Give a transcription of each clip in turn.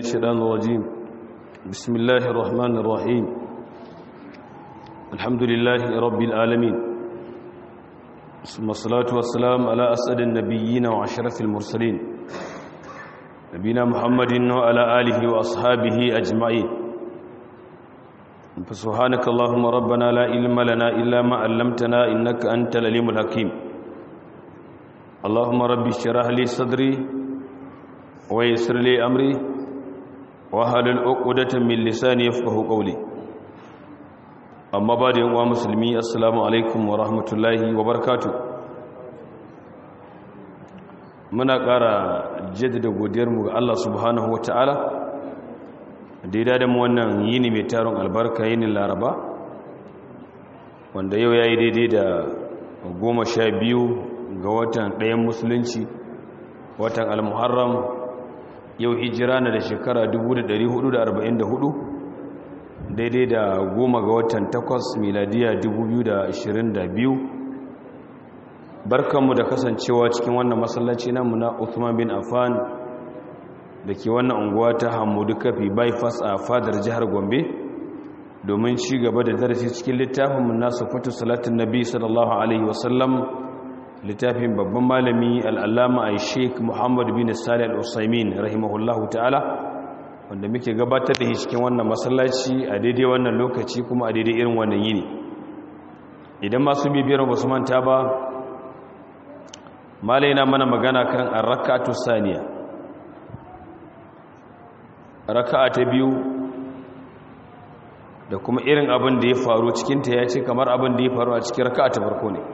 الشيطان الرجيم بسم الله الرحمن الرحيم الحمد لله رب العالمين ثم الصلاة والسلام على أسعد النبيين وعشرة المرسلين نبينا محمد وعلى آله وأصحابه أجمعين فسبحانك اللهم ربنا لا علم لنا إلا ما علمتنا إنك أنت العليم الحكيم اللهم رب اشرح لي صدري ويسر لي أمري وهل عقدة من لساني يفقه قولي أما بعد يا مسلمي السلام عليكم ورحمة الله وبركاته muna ƙara jaddada godiyarmu ga Allah subhanahu wa ta'ala da ya da mu wannan yini mai taron albarka yinin laraba wanda yau ya yi daidai da goma sha biyu ga watan ɗayan musulunci watan al-muharram yau hijira na da shekara 1444 daidai da goma ga watan takwas miladiya 2022 barkanmu da kasancewa cikin wannan masallaci namu na Uthman bin Affan da ke wannan unguwa ta Hamudu Kafi bypass a fadar jihar Gombe domin ci gaba da darasi cikin littafin na sifatu salatin nabi sallallahu alaihi wasallam littafin babban malami al'allama a sheik muhammadu bin salih al'usaimin rahimahullahu ta'ala wanda muke gabatar da shi cikin wannan masallaci a daidai wannan lokaci kuma a daidai irin wannan yini idan masu bibiyar ba su manta ba malai na mana magana kan arrakatu saniya raka'a ta biyu da kuma irin abin da ya faru cikinta ya ce kamar abin da ya faru a cikin raka'a ta farko ne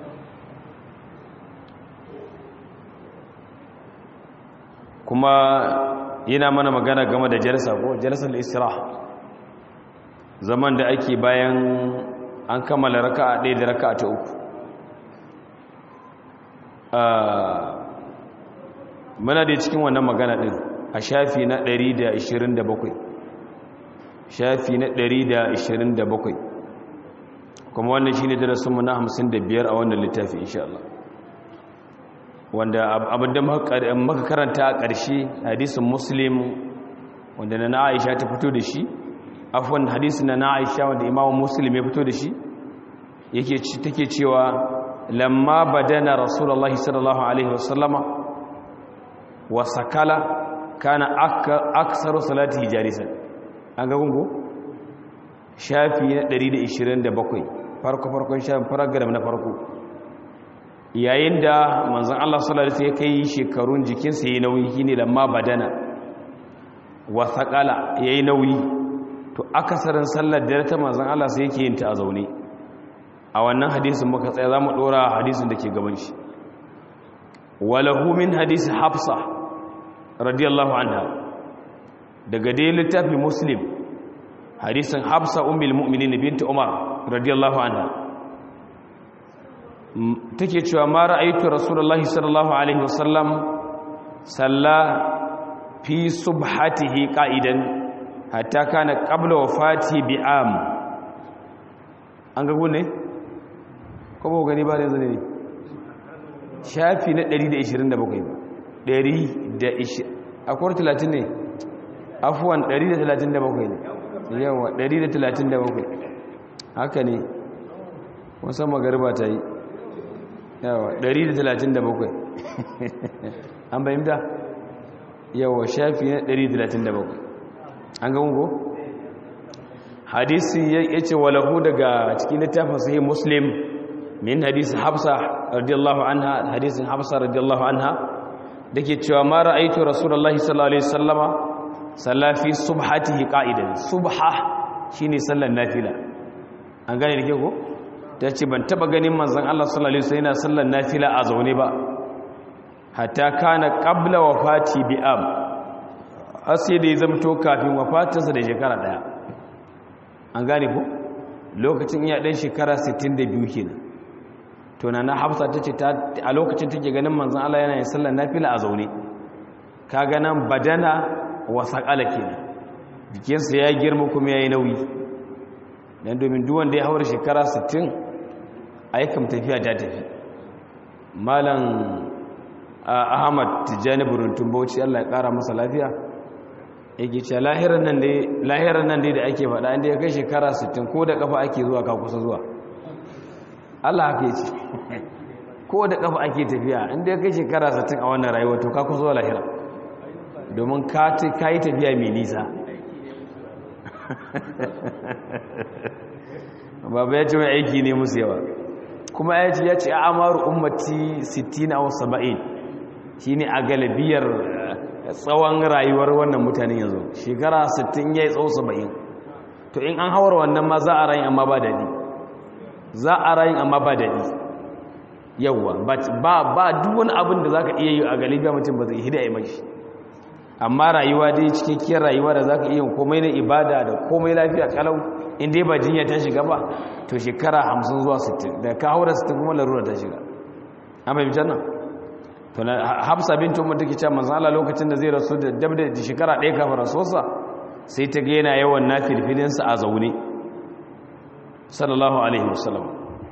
kuma yana mana magana game da jalsa ko jalsar isra zaman da ake bayan an kammala raka'a ɗaya da raka'a ta uku muna da cikin wannan magana ɗin a shafi na 127 shafi na 127 kuma wannan shi ne darasinmu na 55 a wannan littafi insha Allah wanda abinda maka karanta a ƙarshe hadisin muslim wanda na aisha ta fito da shi afwan hadisin na aisha wanda imamu muslim ya fito da shi yake take cewa lamma badana rasulullahi sallallahu alaihi wasallama wa sakala kana aksaru salatihi jalisan an ga gungu shafi na 127 farko farkon shafin paragraph na farko yayin da manzan Allah sallallahu alaihi ya kai shekarun jikinsa yayi nauyi shine lamma badana wa thaqala yayi nauyi to akasarin sallar da ta manzan Allah sai yake yin ta a zaune a wannan hadisin muka tsaya zamu dora hadisin da ke gaban shi walahu min hadisi hafsa radiyallahu anha daga dai littafin muslim hadisin hafsa ummul mu'minin binti umar radiyallahu anha take cewa ma ra'aytu rasulullahi sallallahu alaihi wasallam salla fi subhatihi qa'idan hatta kana qabla wafati bi'am an ga gune ko ba gani ba da yanzu ne shafi na 127 ba 120 akwai 30 ne afuwan 137 ne yawa 137 haka ne wasan magariba ta yi yawa 137 an bayyanta yawa shafi na 137 an ga ungo hadisi ya ce walahu daga cikin littafin sahih muslim min hadisi hafsa radiyallahu anha hadisin hafsa radiyallahu anha dake cewa ma ra'aytu rasulullahi sallallahu alaihi wasallama salla fi subhatihi qa'idan subha shine sallar nafila an gane dake ko ta ce ban taba ganin manzon Allah sallallahu alaihi wasallam yana sallar nafila a zaune ba hatta kana qabla wafati bi'am har sai da ya zamto kafin wafatinsa da shekara daya an gane ko lokacin iya dan shekara 62 kenan to na hafsa tace ta a lokacin take ganin manzon Allah yana yin sallar nafila a zaune kaga nan badana wa saqala kenan jikinsa ya girma kuma yayi nauyi dan domin duk wanda ya haura shekara 60 ayyukan tafiya ta tafi malam ahmad tijjani buruntun bauchi allah ya kara masa lafiya yake ce lahirar nan dai da ake faɗa inda ya kai shekara 60 ko da kafa ake zuwa ka kusa zuwa Allah haka ce ko da kafa ake tafiya inda ya kai shekara 60 a wannan rayuwa to ka kusa zuwa lahira domin ka yi tafiya mai nisa baba ya ce mai aiki ne musu yawa kuma ya ce ya ce a amaru ummati 60 a 70 shi ne a galibiyar tsawon rayuwar wannan mutanen yanzu shekara 60 ya yi tsawo 70 to in an hawar wannan ma za a rayu amma ba daɗi za a rayu amma ba daɗi yawwa ba duk wani abin da za ka iya yi a galibiya mutum ba zai hida ya mashi amma rayuwa dai cikakkiyar rayuwa da za ka iya komai na ibada da komai lafiya kalau in dai ba jinya ta shiga ba to shekara 50 zuwa 60 da ka haura 60 kuma larura ta shiga an fahimci nan to na hafsa bintu umar take cewa manzo Allah lokacin da zai rasu da dab da shekara ɗaya kafin rasuwarsa sai ta ga yana yawan nafilfilin sa a zaune sallallahu alaihi wasallam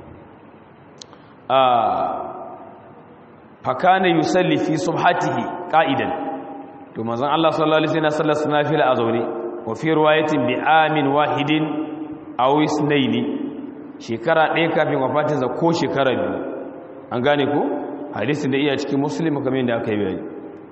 ah fakana yusalli fi subhatihi qa'idan to manzon Allah sallallahu alaihi wasallam sallar nafila a zaune wa fi riwayatin bi amin wahidin aw isnaini shekara ɗaya kafin wafatinsa ko shekara biyu an gane ko hadisin da iya cikin muslim kamar yadda aka yi bayani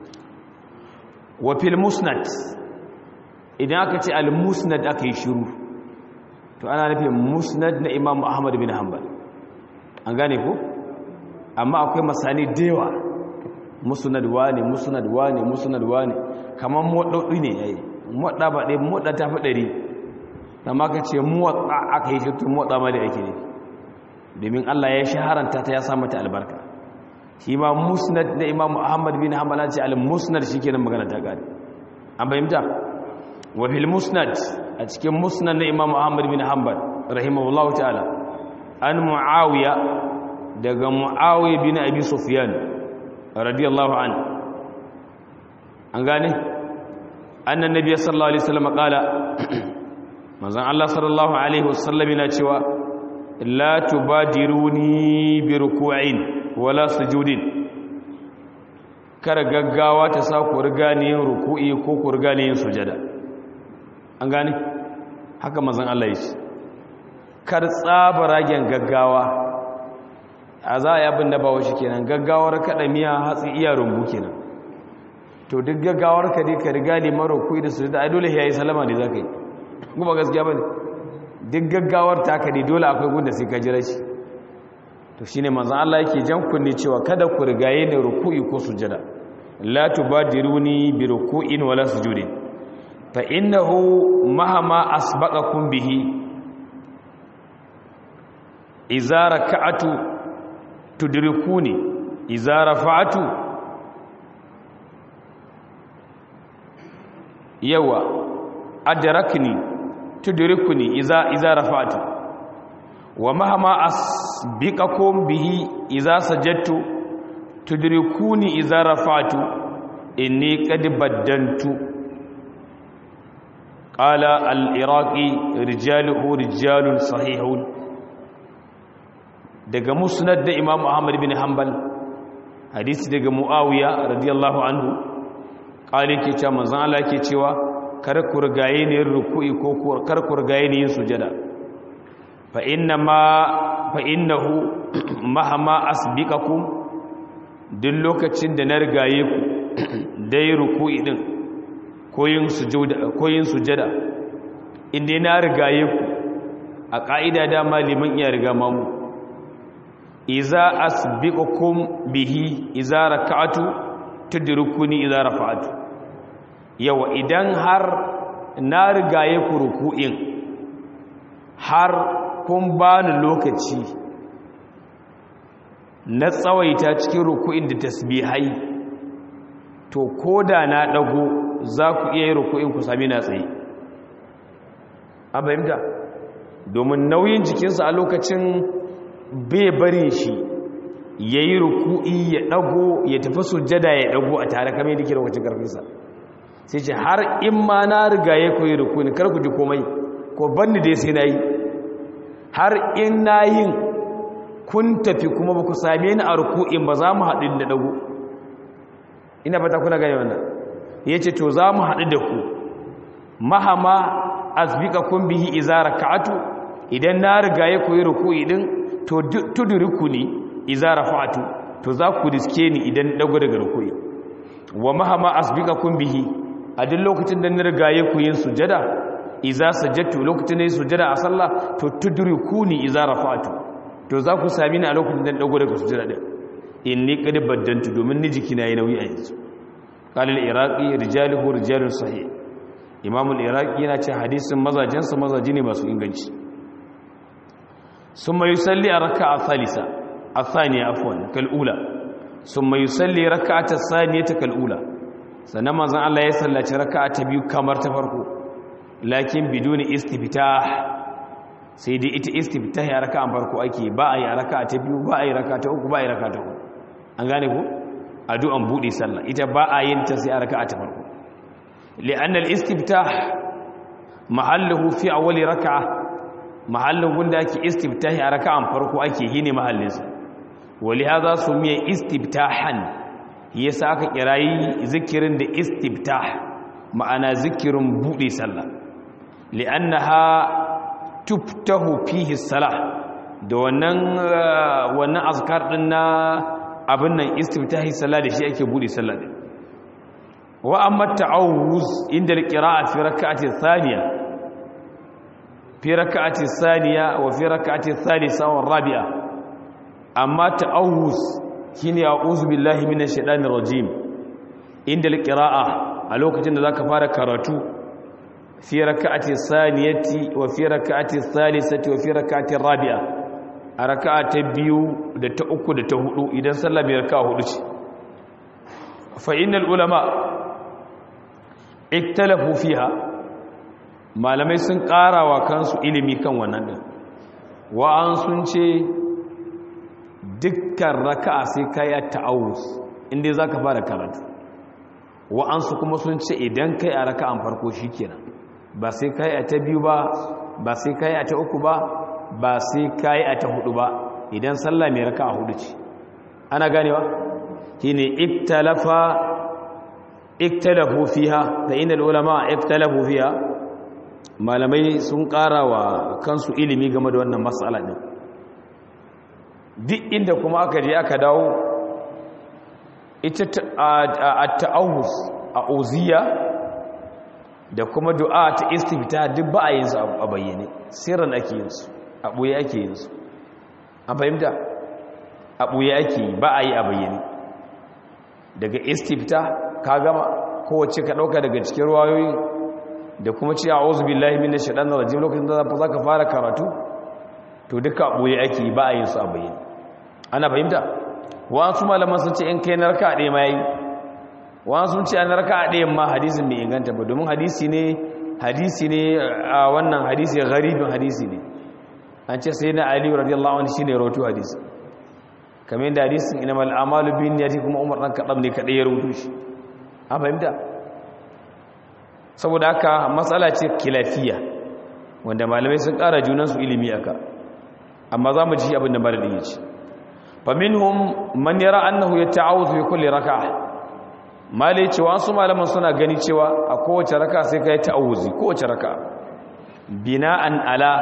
wa fil musnad idan aka ce al musnad aka yi shiru to ana nufin musnad na imam ahmad bin hanbal an gane ko amma akwai masani da yawa musnad wani musnad wani musnad wani kamar mododi ne yayi modda ba dai modda ta fi dari amma ka ce muwatta aka yi shi to modda ma da yake ne domin Allah ya shaharanta ta ya sa mata albarka shi ma musnad na imam ahmad bin hanbal ce al musnad shikenan magana ta gari an bayyanta wa fil musnad a cikin musnad na imam ahmad bin hanbal rahimahullahu ta'ala an muawiya daga muawiya bin abi sufyan radiyallahu an an gane annan nabiy sallallahu alaihi wasallam qala manzon Allah sallallahu alaihi wasallam yana cewa la tubadiruni bi ruku'in wala sujudin kar gaggawa ta sa ku riga ne yin ruku'i ko ku riga ne yin sujada an gane haka manzon Allah ya ce kar tsaba ragen gaggawa a za a yi abin da ba shi kenan gaggawar kaɗa miya hatsi iya rumbu kenan to duk gaggawar ka dai ka riga ne mara kuyi da su da ai dole ya yi salama ne za ka yi kuma gaskiya ba ne duk gaggawar ta ka ne dole akwai gunda sai ka jira shi to shine manzon Allah yake jan kunne cewa kada ku rigaye ne ruku'i ko sujada la tubadiruni bi ruku'in wala sujudin fa innahu mahama asbaqakum bihi idza raka'atu tudrikuni idza rafa'tu yawa adrakni tudrikuni idza idza rafa'tu wa mahama asbiqakum bihi idza sajadtu tudrikuni idza rafa'tu inni qad baddantu qala al-iraqi rijaluhu rijalun sahihun daga musnad da imam ahmad bin hanbal hadisi daga muawiya radiyallahu anhu qali ke cewa manzon Allah ke cewa kar ku rigaye ne ruku'i ko kar ku rigaye ne sujada fa inna ma fa innahu mahama asbiqakum duk lokacin da na rigaye ku dai ruku'i din ko yin sujuda ko yin sujada inda na rigaye ku a ka'ida da maliman iya riga mamu iza asbiqukum bihi iza raka'atu tudrikuni iza rafa'atu yawa idan har na rigaye ku ruku'in har kun bani lokaci na tsawaita cikin ruku'in da tasbihai to koda na dago za ku iya yi ruku'in ku sami na tsaye an fahimta domin nauyin jikinsa a lokacin bai bari shi ya yi ruku'i ya ɗago ya tafi sujjada ya ɗago a tare kamar yadda ke lokacin ƙarfinsa sai ce har in ma na riga ya koyi ruku'i kar ku ji komai ko banni dai sai na yi har in na yin kun tafi kuma ba ku same ni a ruku'in ba za mu haɗu da ɗago ina fata kuna gani wannan ya ce to za mu haɗu da ku mahama asbiqakum bihi idza raka'atu idan na riga ya koyi ruku'i din to tudrikuni idza rafa'tu to za ku riske ni idan dago daga ruku'i wa mahama asbiqakum bihi a duk lokacin da na riga ya koyi sujada idza sajadtu lokacin da sujada a sallah to tudrikuni idza rafa'tu to za ku sami ni a lokacin da dago daga sujada din inni qad baddantu domin ni jikina yayi nauyi a yanzu qala al-iraqi rijaluhu rijalun sahih imam al-iraqi yana ce hadisin mazajin sa mazaji ne masu inganci summa yusalli raka'a thalitha athaniya afwan kal ula summa yusalli raka'ata thaniyata kal ula sannan manzon Allah ya sallaci raka'a ta biyu kamar ta farko lakin biduni istiftah sai dai ita istiftah ya raka'an farko ake ba a yi raka'a ta biyu ba a yi raka'a ta uku ba a yi raka'a ta uku an gane ku addu'an bude sallah ita ba a yin ta sai a raka'a ta farko li'anna al-istiftah mahalluhu fi awwal raka'a mahallin gunda ake istiftahi a raka'an farko ake hine mahallin sa wali hadha sumiya istiftahan yasa aka kirayi zikirin da istiftah ma'ana zikirin bude sallah li'annaha tuftahu fihi salah da wannan wannan azkar din na abin nan istiftahi sallah da shi ake bude sallah din wa amma ta'awuz inda alqira'a fi rak'ati thaniya fi rak'ati thaniya wa fi rak'ati thalitha wa rabi'a amma ta'awuz shine a'udhu billahi minash shaitanir rajim inda alqira'a a lokacin da zaka fara karatu fi rak'ati thaniyati wa fi rak'ati thalithati wa fi rak'ati rabi'a a raka'a ta biyu da ta uku da ta hudu idan sallah bai raka'a hudu ce fa innal ulama iktalafu fiha malamai sun karawa kansu ilimi kan wannan din wa an sun ce dukkan raka'a sai kai ta'awuz inda zaka fara karatu wa an su kuma sun ce idan kai a raka'an farko shikenan ba sai kai a ta biyu ba ba sai kai a ta uku ba ba sai kayi a ta hudu ba idan sallah mai raka a hudu ce ana ganewa shine iktalafa iktalafu fiha da inal ulama iktalafu fiha malamai sun ƙara wa kansu ilimi game da wannan matsala din duk inda kuma aka je aka dawo ita at-ta'awuz a uziya da kuma du'a ta istifta duk ba a yin su a bayyane sirran ake yin su a ɓoye ake yin su a fahimta a ɓoye ake yi ba a yi a bayyane daga istifta ka gama kowace ka ɗauka daga cikin ruwayoyi da kuma ce a ozu billahi min shaɗan da rajim lokacin da za ka fara karatu to duka a ɓoye ake yi ba a yin su a bayyane ana fahimta wasu malaman sun ce in kai na raka a ɗaya ma yi wasu sun ce an raka a ɗayan ma hadisin bai inganta ba domin hadisi ne hadisi ne a wannan hadisi garibin hadisi ne an ce sai na aliyu radiyallahu anhu shine rawaito hadisi kamar yadda hadisin inamal amalu bin yati kuma umar dan kadam ne kadai ya rawaito shi an fahimta saboda haka matsala ce kilafiya wanda malamai sun kara junan su ilimi aka amma za mu ji abin da malamin ya ce fa minhum man yara annahu yata'awuzu fi kulli rak'ah malai cewa su malaman suna gani cewa a kowace raka sai kai ta'awuzi kowace raka bina'an ala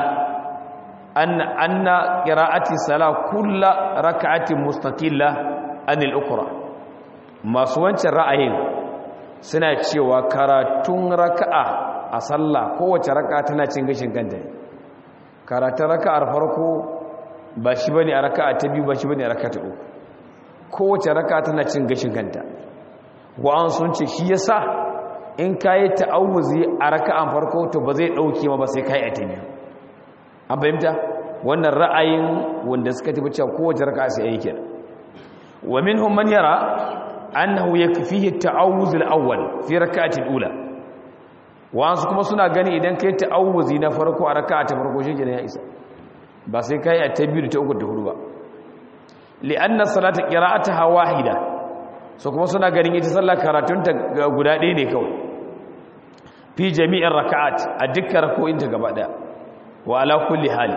أن أن قراءة الصلاة كل ركعة مستقلة عن الأخرى ما سوانت الرأيين suna cewa karatun raka'a a sallah kowace raka'a tana cin gashin kanta karatun raka'ar farko ba shi bane a raka'a ta biyu ba shi bane a raka'a ta uku kowace raka'a tana cin gashin kanta wa'an sun ce shi yasa in kayi ta'awuzi a raka'an farko to ba zai dauke ma ba sai kai a ta biyu an fahimta wannan ra'ayin wanda suka tafi cewa kowace raka sai yayi kenan wa minhum man yara annahu yakfihi at-ta'awuz al-awwal fi rak'ati al-ula wasu kuma suna gani idan kai ta'awuzi na farko a raka'a ta farko shi kenan ya isa ba sai kai a ta biyu da ta uku da hudu ba li'anna salata qira'ataha wahida so kuma suna ganin ita sallar karatunta guda ɗaya ne kawai fi jami'in raka'at a dukkan rako'in ta gaba daya wa ala kulli hali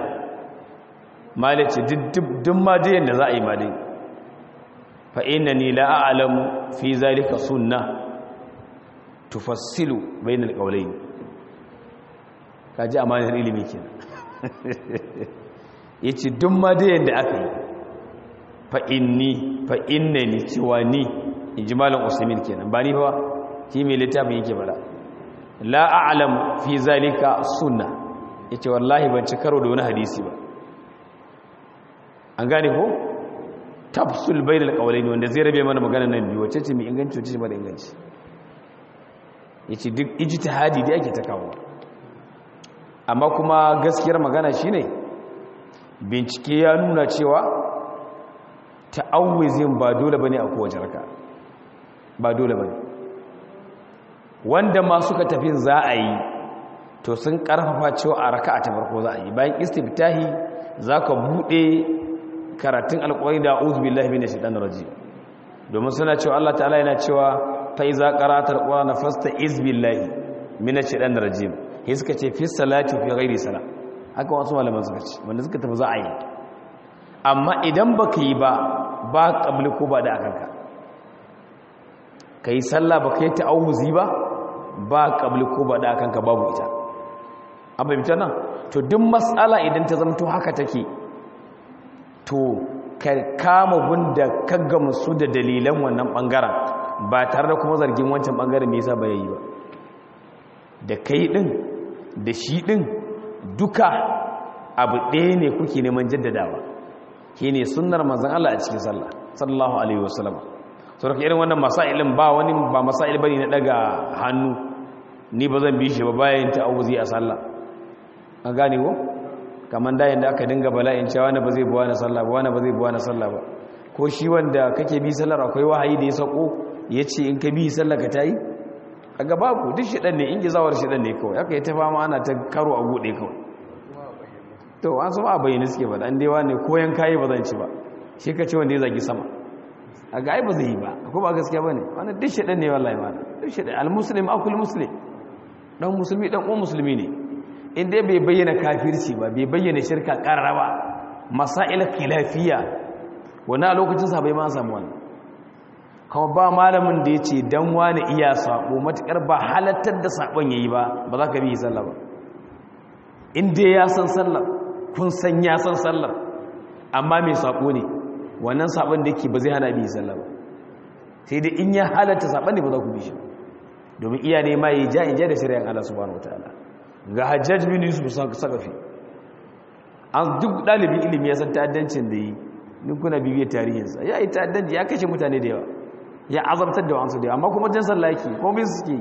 malace duk ma da yanda za a yi ma dai fa innani la a'lamu fi zalika sunna tufassilu bainal qawlayn kaji amanar ilimi kenan yace duk ma da yanda aka yi fa inni fa innani cewa ni inji malam usaimin kenan ba ni fa shi mai littafin yake bada la a'lam fi zalika sunna yace wallahi ban ci karo da wani hadisi ba an gane ko tafsul bainal qawlaini wanda zai rabe mana magana nan biyu wacce ce mai inganci wacce ce mara inganci yace duk ijtihadi da ake ta kawo amma kuma gaskiyar magana shine bincike ya nuna cewa ta'awuzin ba dole bane a kowace raka ba dole bane wanda ma suka tafi za a yi to sun karfafa cewa a raka'a ta farko za a yi bayan istiftahi zaka bude karatun alƙawari da a'udhu billahi minash shaitanir rajim domin suna cewa Allah ta'ala yana cewa fa iza qara'atal qur'ana fasta'iz billahi minash shaitanir rajim sai suka ce fi salati fi ghairi sala haka wasu malaman suka ce wanda suka tafi za a yi amma idan baka yi ba ba qabli ko ba da akanka kai sallah baka yi ta'awuzi ba ba qabli ko ba da akanka babu ita an bayyana nan to duk mas'ala idan ta zamto haka take to ka kama gunda ka gamsu da dalilan wannan bangaren ba tare da kuma zargin wancan bangaren me yasa ba yayi ba da kai din da shi din duka abu ɗaya ne kuke neman jaddadawa shine sunnar manzon Allah a cikin sallah sallallahu alaihi wasallam to da irin wannan masailin ba wani ba masail bane na daga hannu ni ba zan bi shi ba bayan ta'awuzi a sallah an gane ko kamar da yadda aka dinga bala'in cewa wani ba zai buwa na sallah ba wani ba zai buwa na sallah ba ko shi wanda kake bi sallar akwai wahayi da ya sako ya ce in ka bi sallar ka ta yi a gaba ku duk shiɗan ne in gizawar shiɗan ne kawai aka yi ta fama ana ta karo a buɗe kawai to an sama a bayyana suke ba dan dewa ne koyan kayi ba zan ci ba shi ka ce wanda ya zagi sama a ga ai ba zai yi ba ko ba gaskiya ba ne wani duk shiɗan ne wallahi ma duk shiɗan al-muslim akul muslim dan musulmi dan uwan musulmi ne inda bai bayyana kafirci ba bai bayyana shirka karraba masail khilafiyya wani a lokacin sa bai ma samu wani kuma ba malamin da ya ce dan wani iya sabo matukar ba halattar da sabon yayi ba ba za ka bi sallah ba inda ya san sallar kun san ya san sallar amma mai sabo ne wannan sabon da yake ba zai hana bi sallah ba sai dai in ya halatta sabon ne ba za ku bi shi domin iya ne ma yi ja in ja da shari'an Allah subhanahu wataala ga hajjaj bin yusuf sakafi an duk dalibin ilimi ya san ta'addancin da yi duk kuna bibiyar tarihinsa ya yi ta'addanci ya kashe mutane da yawa ya azabtar da wansu da yawa amma kuma jan sallah yake kuma bin suke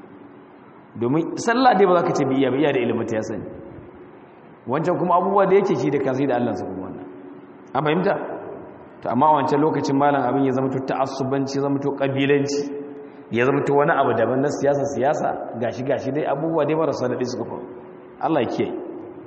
domin sallah dai ba za ka ce biya ba iya da ilimin ta ya sani wancan kuma abubuwa da yake shi da kansu da Allah su kuma wannan an fahimta to amma wancan lokacin malam abin ya zama to ta'assubanci zama to kabilanci ya zama to wani abu daban na siyasa siyasa gashi gashi dai abubuwa dai marasa daɗi suka faru Allah ya kiyaye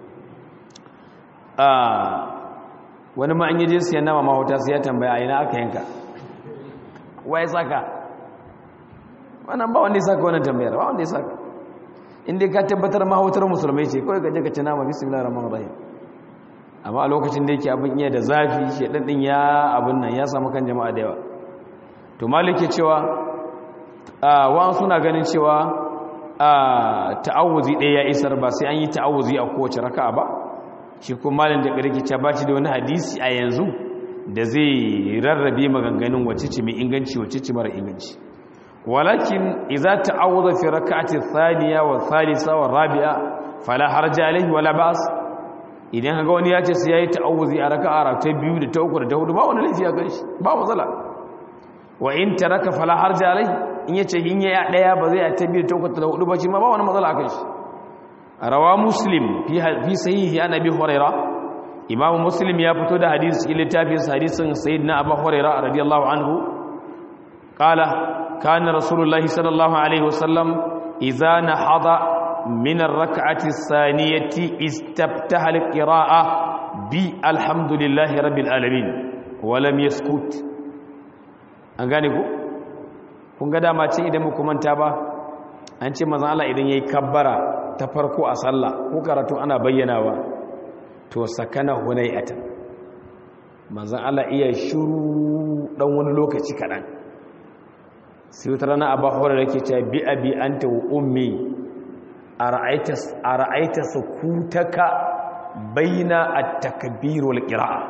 wani ma an yi je siyan nama mahauta sai ya tambaya a ina aka yanka waye saka wannan ba wanda ya saka wannan tambayar ba wanda ya saka inda ka tabbatar mahautar musulmai ce kawai gaje ka ci nama bismillahir rahmanir rahim amma a lokacin da yake abin iya da zafi shedan din ya abin nan ya samu kan jama'a da yawa to malike cewa wa'an suna ganin cewa ta'awuzi ɗaya ya isar ba sai an yi ta'awuzi a kowace raka'a ba shi kuma malin da ƙarfi ce ba shi da wani hadisi a yanzu da zai rarrabe maganganun wacce ce mai inganci wacce ce mara inganci walakin iza ta'awuza fi raka'ati thaniya wa thalitha wa rabi'a fala harja alayhi wala ba'as idan kaga wani ya ce sai yayi ta'awuzi a raka'a ta biyu da ta uku da ta hudu ba wani laifi a ganshi ba matsala wa in taraka fala harja alayhi in yace in ya daya ba zai ta biyu da ta uku da hudu ba shi ma ba wani matsala a kanshi rawa muslim fi sahihi an abi huraira imamu muslim ya fito da hadisi cikin littafin hadisin sayyidina abu huraira radiyallahu anhu qala kana rasulullahi sallallahu alaihi wasallam idza nahada min ar-rak'ati as-saniyati istaftaha al-qira'a bi alhamdulillahi rabbil alamin wa lam yaskut an gane ku kun ga dama ce idan muku manta ba an ce manzon Allah idan yayi kabbara ta farko a sallah ko karatu ana bayyanawa to sakana hunayatan manzon Allah iya shiru dan wani lokaci kadan sai wata rana abu hore yake cewa bi abi anta wa ummi a ra'aita sukutaka baina at-takbir wal qira'a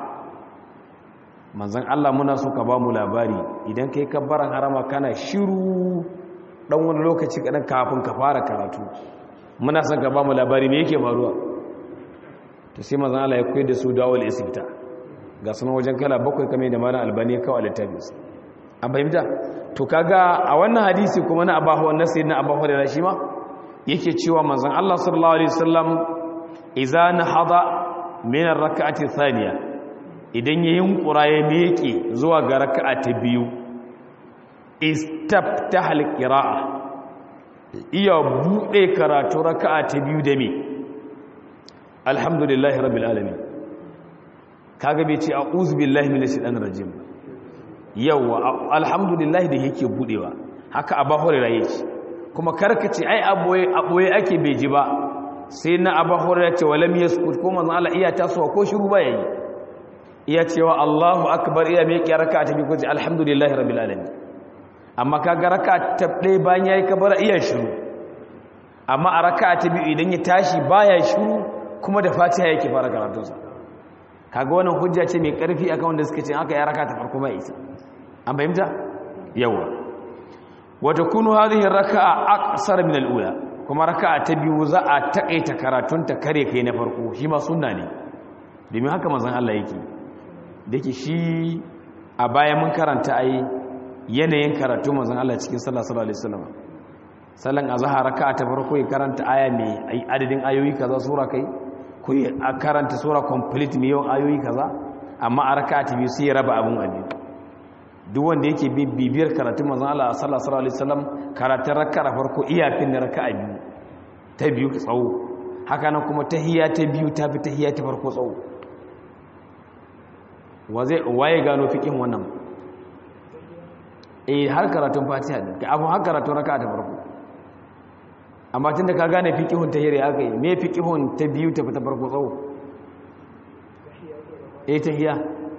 manzon Allah muna so ka ba mu labari idan kai kabbaran harama kana shiru dan wani lokaci kadan kafin ka fara karatu muna son ka ba mu labari me yake faruwa to sai manzon Allah ya koyar da su dawal isbita ga sunan wajen kala bakwai kame da malam albani kawai littafin an fahimta to kaga a wannan hadisi kuma na abahu wannan sayyidina abahu da shi ma yake cewa manzon Allah sallallahu alaihi wasallam idza nahada min ar-rak'ati thaniya idan ya yunkura ya miƙe zuwa ga raka'a ta biyu istaftaha al-qira'a iya bude karatu raka'a ta biyu da me alhamdulillahi rabbil alamin kaga bai ce a'udhu billahi minash shaitanir rajim yawa alhamdulillahi da yake budewa haka abahu rayi kuma karkace ai aboye aboye ake bai ji ba sai na abahu ya ce walam yaskut ko manzo Allah iya tasowa ko shiru ba yayi iya cewa Allahu akbar iya mai raka'a ta bi ko alhamdulillahi rabbil alamin amma kaga raka'a ta dai bayan yayi kabara iya shiru amma a raka'a ta biyu idan ya tashi baya shiru kuma da Fatiha yake fara karatunsa kaga wannan hujja ce mai karfi akan wanda suka ce aka yi raka ta farko mai isa an fahimta yawa wa takunu hadhihi raka'a aqsar min al-ula kuma raka'a ta biyu za a takaita karatun ta kare kai na farko shi ma sunna ne domin haka manzon Allah yake dake shi a baya mun karanta ai yanayin karatu manzon Allah cikin sallah sallallahu alaihi wasallam sallan azhar raka'a ta farko ya karanta aya mai adadin ayoyi kaza sura kai ko a karanta sura complete mai yawan ayoyi kaza amma a raka ta biyu sai ya raba abun abin duk wanda yake bibiyar karatun manzon Allah sallallahu alaihi wasallam karatun raka da farko iyafin da raka a biyu ta biyu tsawo haka nan kuma tahiyya ta biyu ta fi tahiyya ta farko tsawo waye gano fikin wannan eh har karatun fatiha ne abu har karatun raka ta farko amma tun da ka gane fiƙihun ta hira aka yi me fiƙihun ta biyu ta fita farko tsawo e ta hiya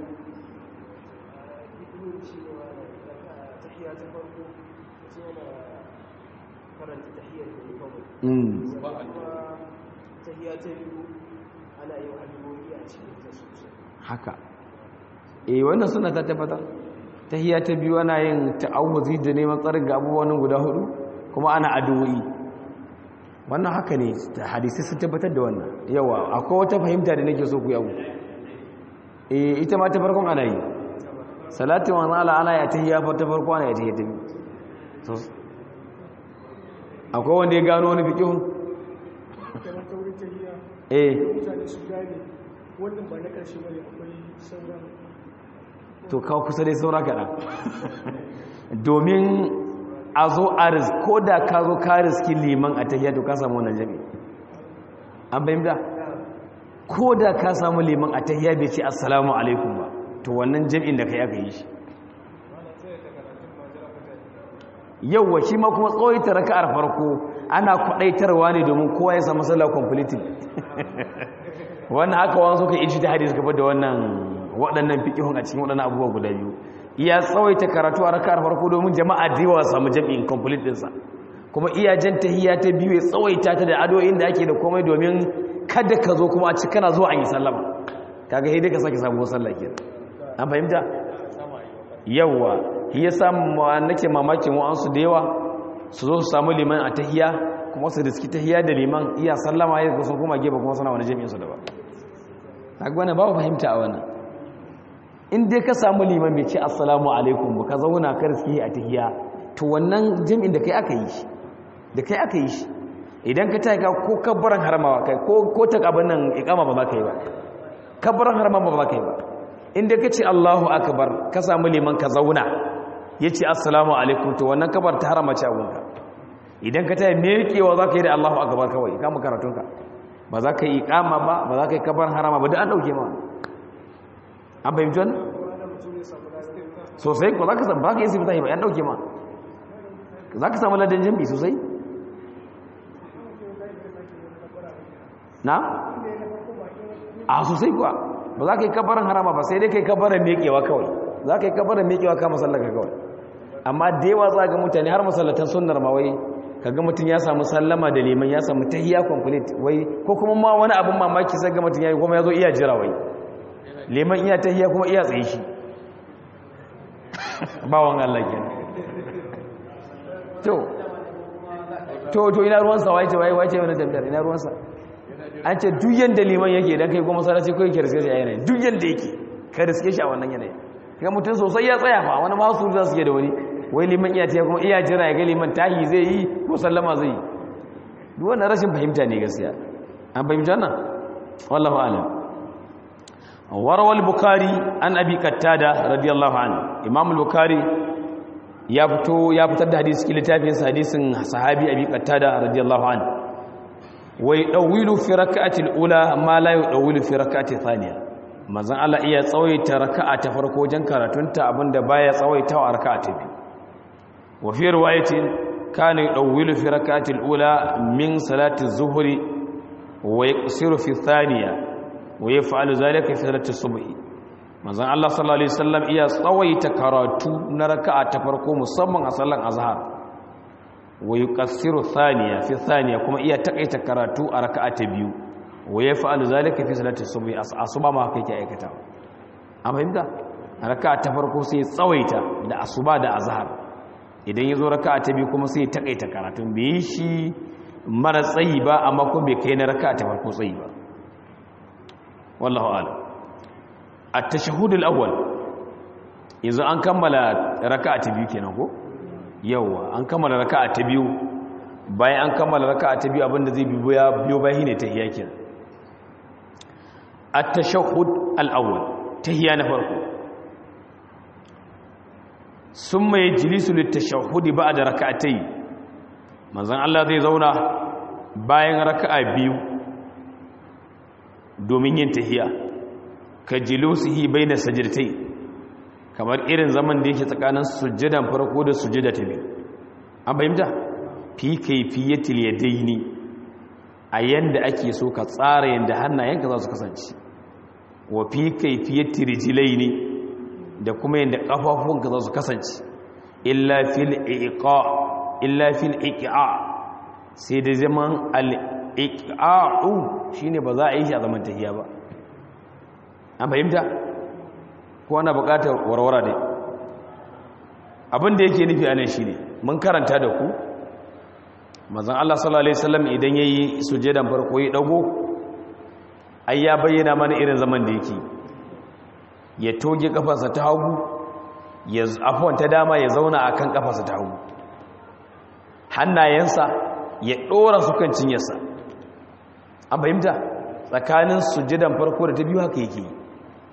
haka e wannan suna ta tabbatar ta hiya ta biyu ana yin ta'awuzi da neman tsarin ga abubuwan guda hudu kuma ana addu'o'i wannan haka ne hadisi sun tabbatar da wannan yawa akwai wata fahimta da nake so ku yawo eh ita ma ta farkon ana yi salatu wa ala ala ya tahiyya fa ta farko ana ya tahiyya ta biyu so akwai wanda ya gano wani fiqihun eh wannan ba na karshe bane akwai sauran to kawo kusa dai saura kaɗan domin a zo a ko da ka zo ka riski liman a tahiyya to ka samu wannan jami an bayyanta ko da ka samu liman a tahiyya bai ce assalamu alaikum ba to wannan jami'in da kai aka yi shi yauwa shi ma kuma tsawaita raka'ar farko ana kwadaitarwa ne domin kowa ya samu sallah completely wannan haka wani suka iji ta hadisi gaba da wannan waɗannan fiƙihun a cikin waɗannan abubuwa guda biyu iya tsawaita karatu a raka'ar farko domin jama'a da yawa samu jami'in complete ɗinsa kuma iya jan tahiyya ta biyu ya tsawaita ta da adoyin da ake da komai domin kada ka zo kuma a ci kana zuwa an yi sallama kaga sai dai ka sake sabuwar sallah kenan an fahimta yawa shi yasa nake mamakin wa'ansu da yawa su zo su samu liman a tahiyya kuma su riski tahiyya da liman iya sallama ya sun kuma gefe kuma suna wani jami'in su da ba kaga wannan babu fahimta a wannan in dai ka samu liman bai ce assalamu alaikum ba ka zauna ka riski a tahiyya to wannan jami'in da kai aka yi shi da kai aka yi shi idan ka taika ko kabbaran haramawa kai ko ko ta abin nan iqama ba za ka yi ba kabbaran haramawa ba za ka yi ba in dai ka ce Allahu akbar ka samu liman ka zauna yace assalamu alaikum to wannan kabar ta harama ce abunka idan ka tayi mekewa za ka yi da Allahu akbar kawai ka mu karatunka ba za ka yi iqama ba ba za ka yi kabbaran harama ba duk an dauke ma an fahimci wannan sosai ko za ka samu ba ka yi sifita ba yan dauke ma za ka samu ladan jambi sosai na? a sosai kuwa ba za ka yi kabarin harama ba sai dai ka yi kabarin mekewa kawai za ka yi kabarin mekewa ka masallaka kawai amma da yawa za ga mutane har masallatan sunnar mawai kaga mutum ya samu sallama da liman ya samu tahiyya complete wai ko kuma ma wani abin mamaki sai ga mutum yayi kuma yazo iya jira wai liman iya tahiyya kuma iya tsaye shi bawon Allah kenan to to to ina ruwan sa wace wai wace wani tambayar ina ruwan sa an ce duk yanda liman yake dan kai kuma sarrafa kai ke riske shi a yanayi duk yanda yake ka riske shi a wannan yanayi ga mutum sosai ya tsaya fa wani masu za su ke da wani wai liman iya tiya kuma iya jira ya ga liman tahi zai yi ko sallama zai yi duk wannan rashin fahimta ne gaskiya an fahimta nan wallahu alam warawal bukhari an abi qattada radiyallahu anhu imam al-bukhari ya fito ya fitar da hadisi cikin littafin hadisin sahabi abi qattada radiyallahu anhu wa yadawilu fi rak'ati al-ula ma la yadawilu fi rak'ati thaniya manzon Allah iya tsawaita raka'a ta farko wajen karatunta abinda baya tsawaita a raka'a ta biyu wa fi riwayatin kana yadawilu fi rak'ati al-ula min salati az-zuhri wa yaqsiru fi thaniya wa yaf'alu dhalika fi salati as-subh manzon Allah sallallahu alaihi wasallam iya tsawaita karatu na raka'a ta farko musamman a sallan azhar wa yuqassiru thaniya fi thaniya kuma iya takaita karatu a raka'a ta biyu wa yaf'alu zalika fi salati subhi asuba ma kai ke aikata an fahimta raka'a ta farko sai tsawaita da asuba da azhar idan yazo raka'a ta biyu kuma sai takaita karatu bai shi mara tsayi ba amma kuma bai kai na raka'a ta farko tsayi ba wallahu a'lam at-tashahhud al-awwal yanzu an kammala raka'a ta biyu kenan ko yawa an kammala raka'a ta biyu bayan an kammala raka'a ta biyu abinda zai biyo biyo bayan ne tahiyya kenan at-tashahhud al-awwal tahiyya na farko summa yajlisu lit-tashahhud ba'da raka'atay manzon Allah zai zauna bayan raka'a biyu domin yin tahiyya ka jilusihi baina sajdatai kamar irin zaman da yake tsakanin sujjadan farko da sujjada ta biyu an fahimta fi kayfiyatil yadaini a yanda ake so ka tsara yanda hannayenka za su kasance wa fi kayfiyatir rijlaini da kuma yanda kafafunka za su kasance illa fil iqa illa fil iqa sai da zaman al iqa'u shine ba za a yi shi a zaman tahiya ba an fahimta ko ana bukatar warwara ne abin da yake nufi anan shine mun karanta da ku manzon Allah sallallahu alaihi wasallam idan yayi sujudan farko ya dago ai ya bayyana mana irin zaman da yake ya toge kafarsa ta hagu ya afwan ta dama ya zauna akan kafarsa ta hagu hannayensa ya dora su kan cinyarsa an fahimta tsakanin sujudan farko da ta biyu haka yake yi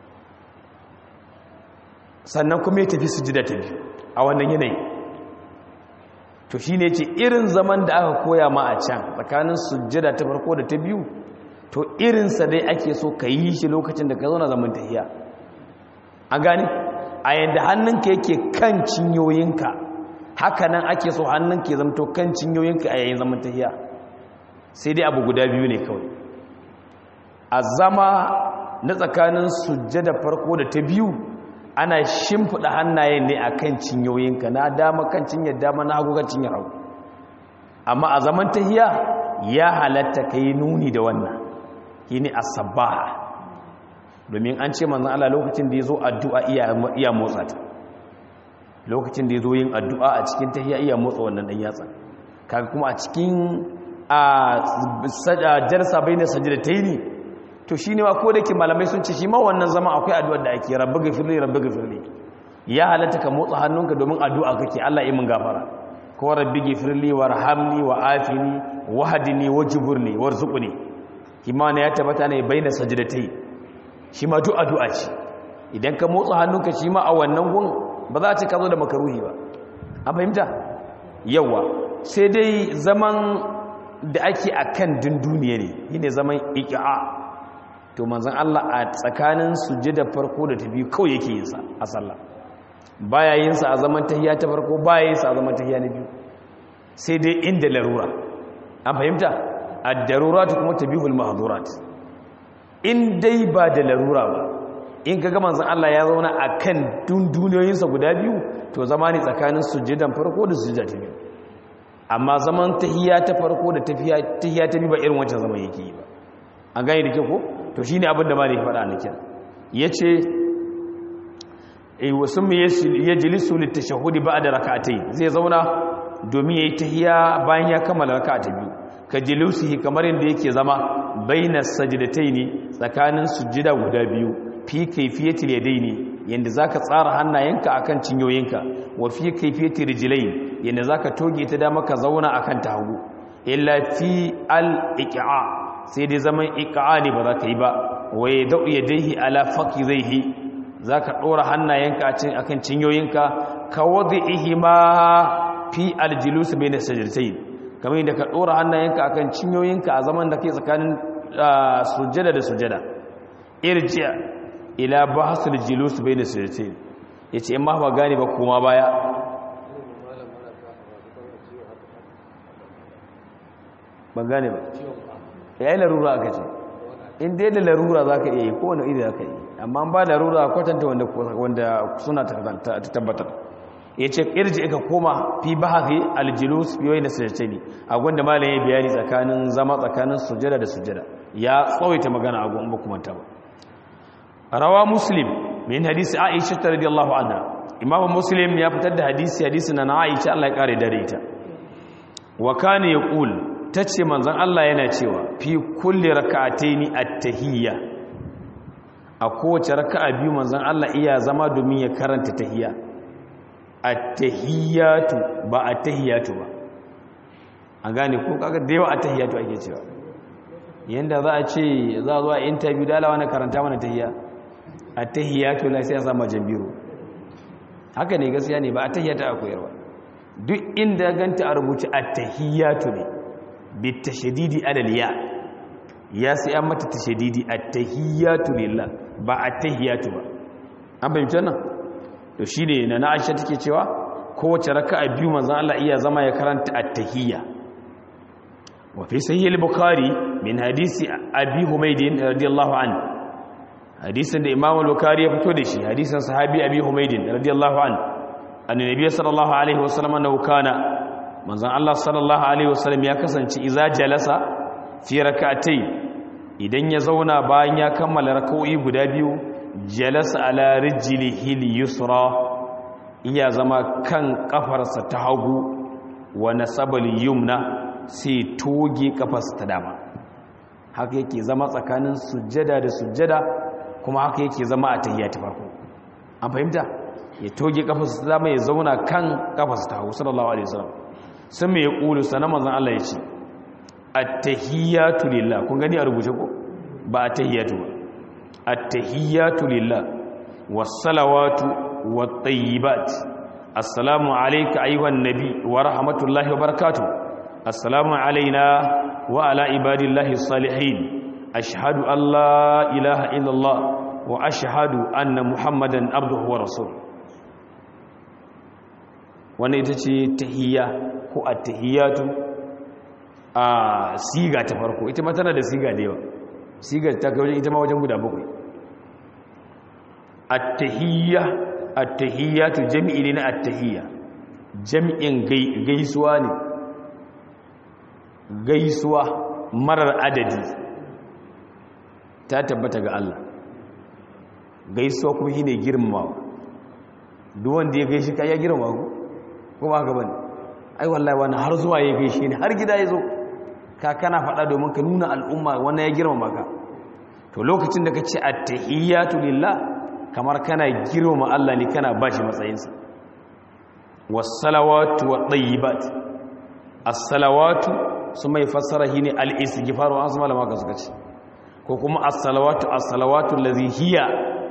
sannan kuma ya tafi sujida ta biyu a wannan yanayi to shi ne ce irin zaman da aka koya ma a can tsakanin sujida ta farko da ta biyu to irinsa dai ake so ka yi shi lokacin da ka zauna zaman tahiya a gani a yadda hannunka yake kan cinyoyinka haka nan ake so hannunka ya zamto kan cinyoyinka a yayin zaman tahiya sai dai abu guda biyu ne kawai a zama na tsakanin sujjada farko da ta biyu ana shimfiɗa hannayen ne a kan cinyoyinka na dama kan cinyar dama na hagu kan cinyar hagu amma a zaman tahiya ya halatta ka yi nuni da wannan yi ne a sabaha domin an ce manzan Allah lokacin da ya zo addu'a iya motsa ta lokacin da ya zo yin addu'a a cikin tahiya iya motsa wannan ɗan yatsa kaga kuma a cikin a jarsa bai na sajida ta yi ne to shi ne ma ko da ke malamai sun ce shi ma wannan zama akwai addu'ar da ake rabbi gafirli rabbi gafirli ya halatta ka motsa hannunka domin addu'a kake Allah yi min gafara ko rabbi gafirli warhamni wa afini wahdini wajburni warzuqni kima ne ya tabbata ne baina sajdatai shi ma duk addu'a ce idan ka motsa hannunka shi ma a wannan gun ba za ta ka zo da makaruhi ba an fahimta yawa sai dai zaman da ake akan dunduniya ne shine zaman iqa to manzan Allah a tsakanin sujjada farko da ta biyu kawai yake yin sa a sallah baya yin sa a zaman tahiyya ta farko baya yin sa a zaman tahiyya na biyu sai dai inda larura an fahimta ad-darurat kuma tabihul mahdhurat in dai ba da larura ba in kaga manzan Allah ya zauna akan dunduniyoyin sa guda biyu to zama ne tsakanin sujjadan farko da sujjada ta biyu amma zaman tahiyya ta farko da tahiyya ta biyu ba irin wancan zaman yake yi ba an gane da ke ko to shine abin da malai faɗa na kira yace eh wasu me yajlisu litashahhudi ba'da rak'atayn zai zauna domin yayi tahiyya bayan ya kammala raka'a ta biyu ka jilusihi kamar yadda yake zama bainas sajdataini tsakanin sujjida guda biyu fi kayfiyatil yadaini yanda zaka tsara hannayenka akan cinyoyinka wa fi kayfiyatir rijlain yanda zaka toge ta dama ka zauna akan ta hagu illa fi al iqa sai dai zaman iqa ne ba za ka yi ba wa yadau yadayhi ala faqidaihi zaka dora hannayenka akan cinyoyinka ka wadihima fi al julus bainas sajdatayn kamar yadda ka dora hannayenka akan cinyoyinka a zaman da ke tsakanin sujjada da sujjada irji'a ila bahasul julus bayna sajdatayn yace in ma ba gane ba kuma baya ban gane ba yayi larura aka ce in dai da larura zaka iya yi ko wani iri zaka yi amma ba larura kwatanta wanda wanda suna ta tabbatar yace irji ka koma fi bahathi aljulus fi wayna sajdatayn a gwanda malam ya bayani tsakanin zama tsakanin sujjada da sujjada ya tsawaita magana a gwanda kuma ta ba rawa muslim min hadisi aisha radiyallahu anha imam muslim ya fitar da hadisi hadisi na aisha Allah ya kare dare ita wa kana yaqul tace manzon Allah yana cewa fi kulli rak'ataini at-tahiyya a kowace raka'a biyu manzon Allah iya zama domin ya karanta tahiyya at-tahiyyatu ba at-tahiyyatu ba an gane ko kaga da yawa at-tahiyyatu ake cewa yanda za a ce za a zo a interview da alawa na karanta mana tahiyya at-tahiyyatu la sai a sama jambiru haka ne gaskiya ne ba at-tahiyyatu a koyarwa duk inda ganta a rubuce at-tahiyyatu ne bi tashdidi alal ya ya sai an mata tashdidi at-tahiyyatu lillah ba at-tahiyyatu ba an bayyana nan to shine na na Aisha take cewa kowace raka'a biyu manzon Allah iya zama ya karanta at-tahiyya wa fi sahih al-bukhari min hadisi abi humayd radiyallahu anhu hadisin da imam al-bukhari ya fito da shi hadisin sahabi abi humayd radiyallahu anhu annabi sallallahu alaihi wasallam annahu kana manzon Allah sallallahu alaihi wasallam ya kasance iza jalasa fi rak'atayn idan ya zauna bayan ya kammala rak'o'i guda biyu jalasa ala rijlihi al-yusra iya zama kan kafarsa ta hagu wa nasabal yumna sai toge kafarsa ta dama haka yake zama tsakanin sujjada da sujjada kuma haka yake zama a tahiyya ta farko an fahimta ya toge kafarsa ta dama ya zauna kan kafarsa ta hagu sallallahu alaihi wasallam sun mai kulu sanan manzon Allah ya ce at-tahiyyatu lillah kun gani a rubuce ko ba at-tahiyyatu ba at-tahiyyatu lillah was-salawatu wat-tayyibat assalamu alayka ayyuhan nabi wa rahmatullahi wa barakatuh assalamu alayna wa ala ibadillahi salihin ashhadu an la ilaha illallah wa ashhadu anna muhammadan abduhu wa rasuluhu wannan ita ce tahiyya ko at-tahiyyatu a siga ta farko ita ma tana da siga da yawa siga ta kai wajen ita ma wajen guda bakwai at-tahiyya at-tahiyyatu jami'i ne na at-tahiyya jami'in gaisuwa ne gaisuwa marar adadi ta tabbata ga Allah gaisuwa kuma shine girmamawa duk wanda ya gaishe ka ya girmama ku ko ba ka bane ai wallahi wani har zuwa ya gaishe ni har gida ya zo ka kana faɗa domin ka nuna al'umma wannan ya girmama ka to lokacin da ka ce at-tahiyyatu lillah kamar kana girmama Allah ne kana bashi matsayinsa was-salawatu wat-tayyibat as-salawatu su mai fassara shine al-istighfar wa asma malama ka suka ce ko kuma as-salawatu as-salawatu allazi hiya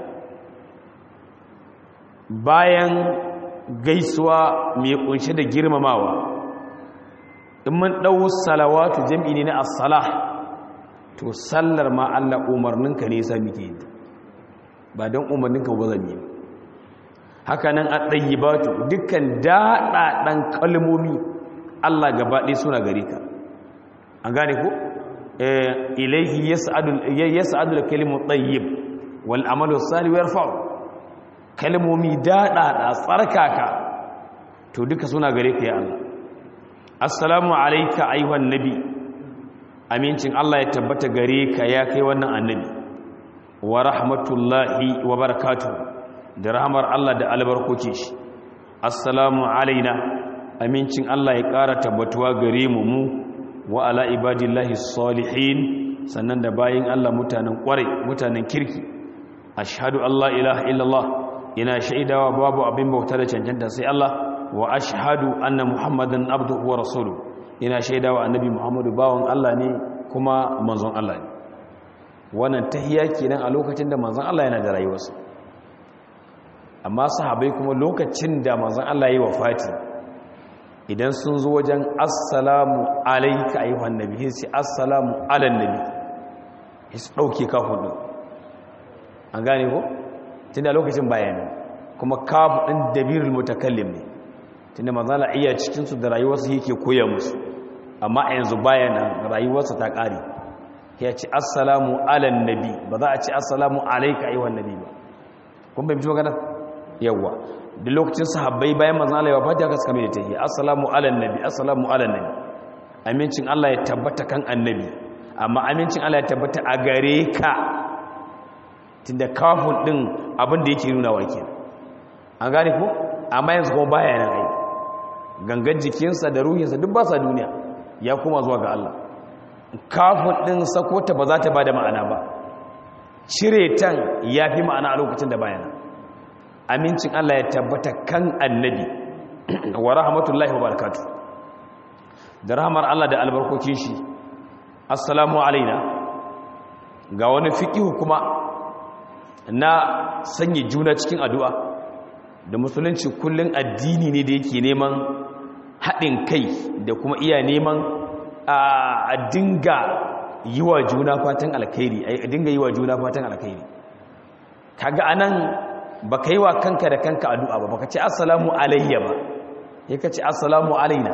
bayan gaisuwa mai kunshe da girmamawa in mun ɗau salawatu jam'i ne na as-salah to sallar ma Allah umarninka ne sa muke yi ba don umarninka ba zan yi haka nan a ɗayyibatu dukkan daɗaɗen kalmomi Allah gaba ɗaya suna gare ka an gane ko ilaihi yas'adu al-kalimu tayyib wal amalu salih yarfa'u kalmomi daɗaɗa tsarkaka to duka suna gare ka ya Allah assalamu alayka ayyuhan nabi amincin Allah ya tabbata gare ka ya kai wannan annabi wa rahmatullahi wa barakatuh da rahmar Allah da albarkoci shi assalamu alaina amincin Allah ya ƙara tabbatuwa gare mu mu wa ala ibadillahi salihin sannan da bayin Allah mutanen ƙwarai mutanen kirki ashhadu Allah ilaha illallah ina shaidawa babu abin bauta da cancanta sai Allah wa ashhadu anna muhammadan abduhu wa rasuluhu ina shaidawa annabi muhammadu bawan Allah ne kuma manzon Allah ne wannan tahiyya kenan a lokacin da manzon Allah yana da rayuwarsa amma sahabbai kuma lokacin da manzon Allah yayi wafati idan sun zo wajen assalamu alayka ayyuhan nabi sai assalamu alan nabi sai dauke kafin din an gane ko tunda lokacin bayani kuma kafu din dabirul mutakallim ne tunda manzon Allah iya cikin su da rayuwarsa yake koya musu amma a yanzu bayana rayuwarsa ta ƙare ya ce assalamu alan nabi ba za a ce assalamu alaika ayyuhan nabi ba kun bai fito magana yawa da lokacin sahabbai bayan manzon Allah ya fata haka suka mai tahi assalamu alan nabi assalamu alan nabi amincin Allah ya tabbata kan annabi amma amincin Allah ya tabbata a gare ka tunda kafin din abin da yake nuna wake an gane ko amma yanzu kuma baya nan ai gangan jikinsa da ruhinsa duk ba sa duniya ya kuma zuwa ga Allah kafin ɗin sakota ba za ta ba da ma'ana ba cire tan ya fi ma'ana a lokacin da bayana amincin Allah ya tabbata kan annabi wa rahmatullahi wa barakatu da rahmar Allah da albarkokin shi assalamu alaina ga wani fiƙihu kuma na sanya juna cikin addu'a da musulunci kullum addini ne da yake neman haɗin kai da kuma iya neman a dinga yi wa juna fatan alkhairi a dinga yi wa juna fatan alkhairi kaga anan baka yi wa kanka da kanka addu'a ba baka ce assalamu alayya ba yaka ce assalamu alaina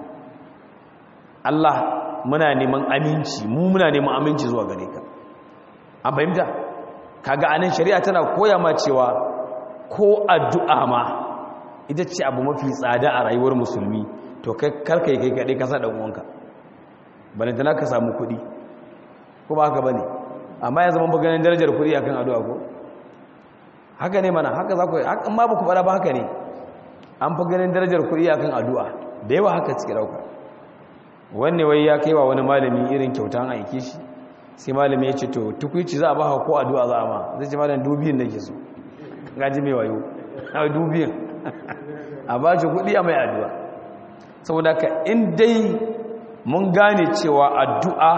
Allah muna neman aminci mu muna neman aminci zuwa gare ka an fahimta kaga anan shari'a tana koya ma cewa ko addu'a ma ita ce abu mafi tsada a rayuwar musulmi to kai karka yi kai kaɗai kasa ɗan uwanka bane da ka samu kuɗi ko ba haka bane amma ya zama ganin darajar kuɗi akan addu'a ko haka ne mana haka za ku hakan ma ba ku faɗa ba haka ne an fi ganin darajar kuɗi akan addu'a da yawa haka cike ɗauka wanne wai ya kai wa wani malami irin kyauta an aike shi sai malami ya ce to tukuici za a ba ko addu'a za a ma zai ce malam dubiyin nake so gaji mai wayo a dubiyin a ba shi kuɗi a mai addu'a saboda ka in dai mun gane cewa addu'a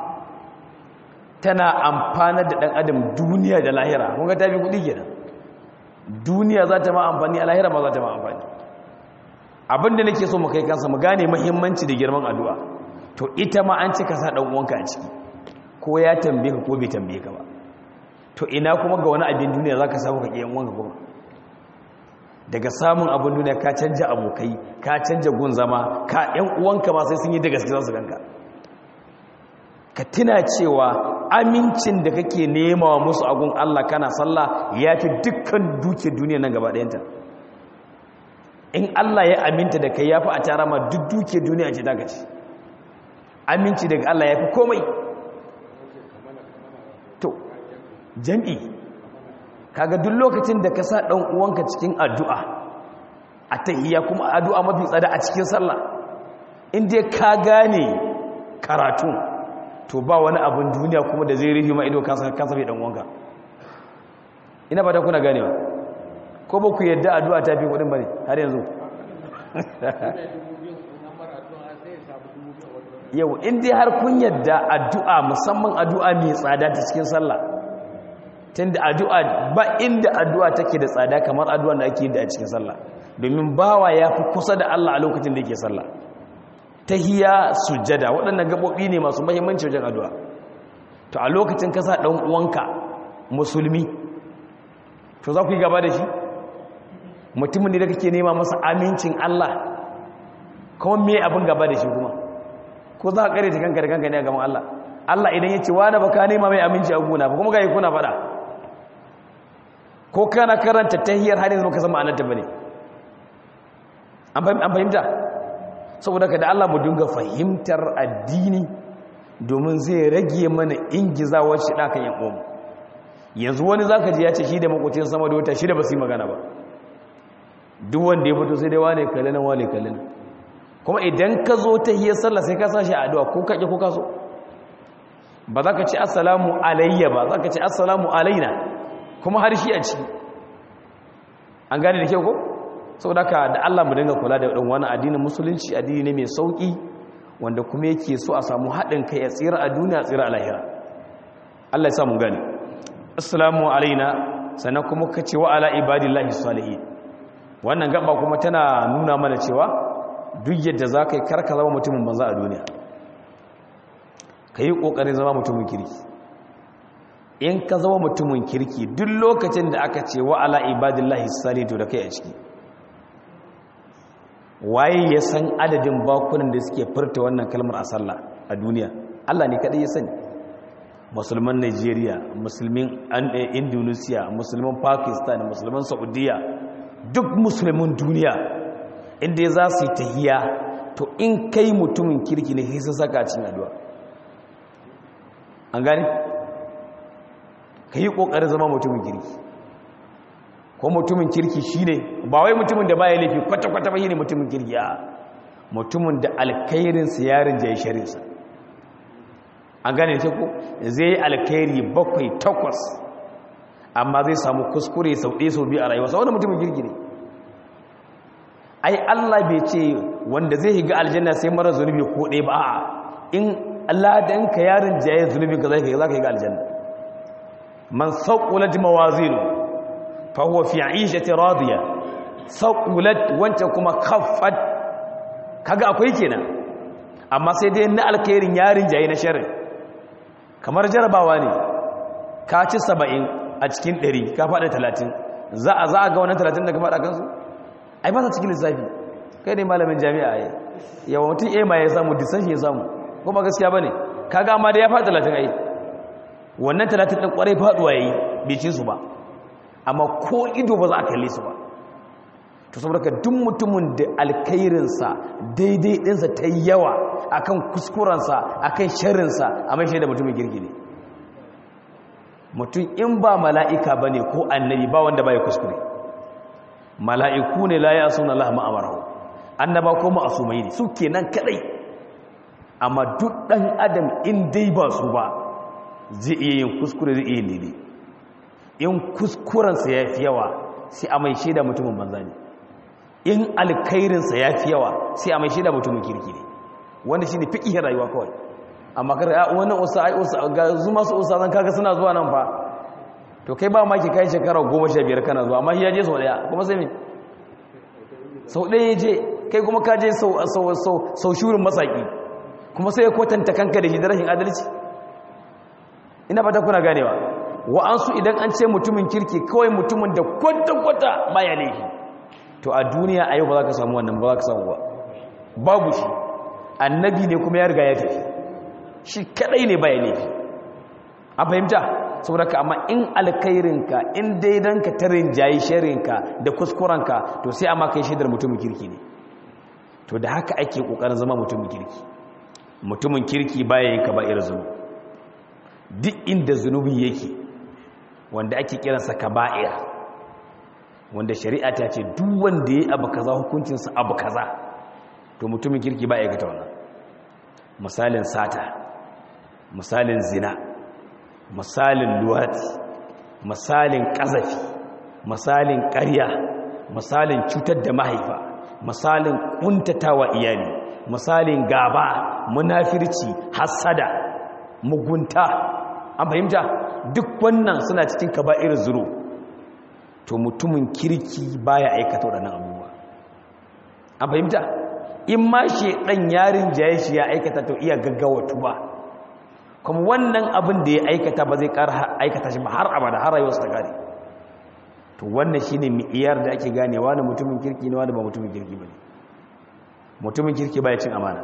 tana amfana da ɗan adam duniya da lahira mun ga tafi kuɗi kenan duniya za ta ma amfani a lahira ma za ta ma amfani abinda nake so mu kai kansa mu gane mahimmanci da girman addu'a to ita ma an cika sa ɗan uwanka a ciki ko ya tambaye ka ko bai tambaye ka ba to ina kuma ga wani abin duniya za ka samu ka ƙiyan uwanka kuma daga samun abin duniya ka canja abokai ka canja gun zama ka ‘yan uwanka ma sai sun yi da gaske za su ganka ka tuna cewa amincin da kake nema wa musu agun Allah kana sallah ya fi dukkan duke duniya nan gaba ɗayanta in Allah ya aminta da kai ya fi a tara ma duk duke duniya ce ta gaci aminci daga Allah ya fi komai to jam'i kaga duk lokacin da ka sa ɗan uwanka cikin addu'a a tahiyya kuma addu'a mafi tsada a cikin sallah inda ka gane karatu to ba wani abin duniya kuma da zai rufe ma ido ka safi ɗan uwanka ina ba ta kuna ganewa ko ba ku yadda addu'a ta fi kuɗin ba ne har yanzu yau inda har kun yadda addu'a musamman addu'a mai tsada ta cikin sallah tunda addu'a ba inda addu'a take da tsada kamar addu'a da ake yi da a cikin sallah domin bawa ya fi kusa da Allah a lokacin da yake sallah tahiyya sujjada waɗannan gabobi ne masu muhimmanci wajen addu'a to a lokacin ka sa ɗan uwanka musulmi to za ku yi gaba da shi mutumin da kake nema masa amincin Allah kuma me abin gaba da shi kuma ko za ka kare ta kanka da kanka ne a gaban Allah Allah idan ya ce wani ba ka nema mai aminci a gona ba kuma ga yi kuna faɗa ko kana karanta tahiyar har yanzu baka san ma'anarta bane an fahimta saboda ka da Allah mu dinga fahimtar addini domin zai rage mana ingizawar shi ɗakan yan uwanmu yanzu wani zaka ji ya ce shi da makocin sama da wata shi da ba su yi magana ba duk wanda ya fito sai dai wane kalli nan wane kalli nan kuma idan ka zo ta hiyar sallah sai ka sashi addu'a ko kaƙi ko kaso ba za ka ci assalamu alayya ba za ka ci assalamu alaina kuma har shi a ciki an gane da kyau ko sau da ka da allah mu dinga kula da ɗan wani addinin musulunci addini ne mai sauƙi wanda kuma yake so a samu haɗin kai a tsira a duniya a tsira a lahira allah ya samu gane assalamu alaina sannan kuma ka ce wa ala ibadillahi salihin wannan gaba kuma tana nuna mana cewa duk yadda za ka yi karka zama mutumin banza a duniya ka yi ƙoƙarin zama mutumin kirki in ka zama mutumin kirki duk lokacin da aka ce wa ala ibadillahi salihu da kai a ciki waye ya san adadin bakunan da suke furta wannan kalmar a sallah a duniya Allah ne kaɗai ya sani musulman Najeriya musulmin Indonesia musulman Pakistan musulman Saudiya duk musulmin duniya inda za su yi tahiya to in kai mutumin kirki ne sai saka a cikin addu'a an gani ka yi ƙoƙarin zama mutumin kirki ko mutumin kirki shi ne ba wai mutumin da baya laifi kwata-kwata ba yi ne mutumin kirki a mutumin da alkairinsa yarin jaye sharinsa an gane ce ko zai yi alkairi bakwai takwas amma zai samu kuskure sau ɗaya sau biyu a rayuwa sau wani mutumin kirki ne ai Allah bai ce wanda zai higa aljanna sai mara zunubi ko ɗaya ba a in Allah dan ka yarin jaye zunubi ka zai za ka higa aljanna man saqulat mawazinu fa huwa fi 'ishati radiya saqulat wancan kuma khaffat kaga akwai kenan amma sai dai na alkhairin yarin jaye na sharri kamar jarabawa ne ka ci 70 a cikin 100 ka faɗa 30 za a za a ga wannan 30 da ka faɗa kansu ai ba sa cikin lissafi kai ne malamin jami'a ai yawa mutum a ma ya samu disan shi ya samu kuma gaskiya ba ne kaga amma da ya faɗi talatin ai wannan talatin ɗin ƙwarai faɗuwa ya yi bai ci su ba amma ko ido ba za a kalle su ba to saboda ka duk mutumin da alkairinsa daidai ɗinsa ta yi yawa akan kuskurensa akan sharrinsa a mai shaida mutumin girgi ne mutum in ba mala'ika ba ne ko annabi ba wanda ba ya kuskure mala'iku ne la ya suna Allah ma'amarahu annaba ko ma'asumai ne su kenan kadai amma duk ɗan adam in dai ba su ba zai iya yin kuskure zai iya lele in kuskurensa ya fi yawa sai a mai shaida mutumin banza ne in alkairinsa ya fi yawa sai a mai shaida mutumin kirki ne wanda shi ne fiƙihin rayuwa kawai amma kar ya wannan usa ai usa ga zuma su usa zan kaga suna zuwa nan fa to kai ba ma ki kai shekara 15 kana zuwa amma shi ya je sau daya kuma sai me sau daya ya je kai kuma ka je sau sau sau sau shurin masaki kuma sai ya kwatanta kanka da shi da rashin adalci ina fata kuna ganewa wa'ansu idan an ce mutumin kirki kawai mutumin da kwata-kwata baya laifi to a duniya a yau ba za ka samu wannan ba za ka samu ba babu shi annabi ne kuma ya riga ya tafi shi kadai ne baya laifi a fahimta saboda ka amma in alkairinka in daidanka ta rinjayi sharinka da kuskurenka to sai amma kai shaidar mutumin kirki ne to da haka ake kokarin zama mutumin kirki mutumin kirki baya yin ka ba irin zunubi duk inda zunubi yake wanda ake kiransa kaba'ir wanda shari'a ta ce duk wanda ya abu kaza hukuncinsa abu kaza to mutumin kirki ba aikata wannan misalin sata misalin zina misalin luwati misalin ƙazafi misalin ƙarya misalin cutar da mahaifa misalin ƙuntatawa iyali misalin gaba munafirci hassada mugunta an fahimta duk wannan suna cikin kaba'ir zuru to mutumin kirki baya aikata waɗannan abubuwa an fahimta in ma shi ɗan yarin jaye shi ya aikata to iya gaggawa tuba kuma wannan abin da ya aikata ba zai ƙara aikata shi ba har abada har rayuwarsa ta gane to wannan shine mi'iyar da ake ganewa da mutumin kirki ne wanda ba mutumin kirki bane mutumin kirki baya cin amana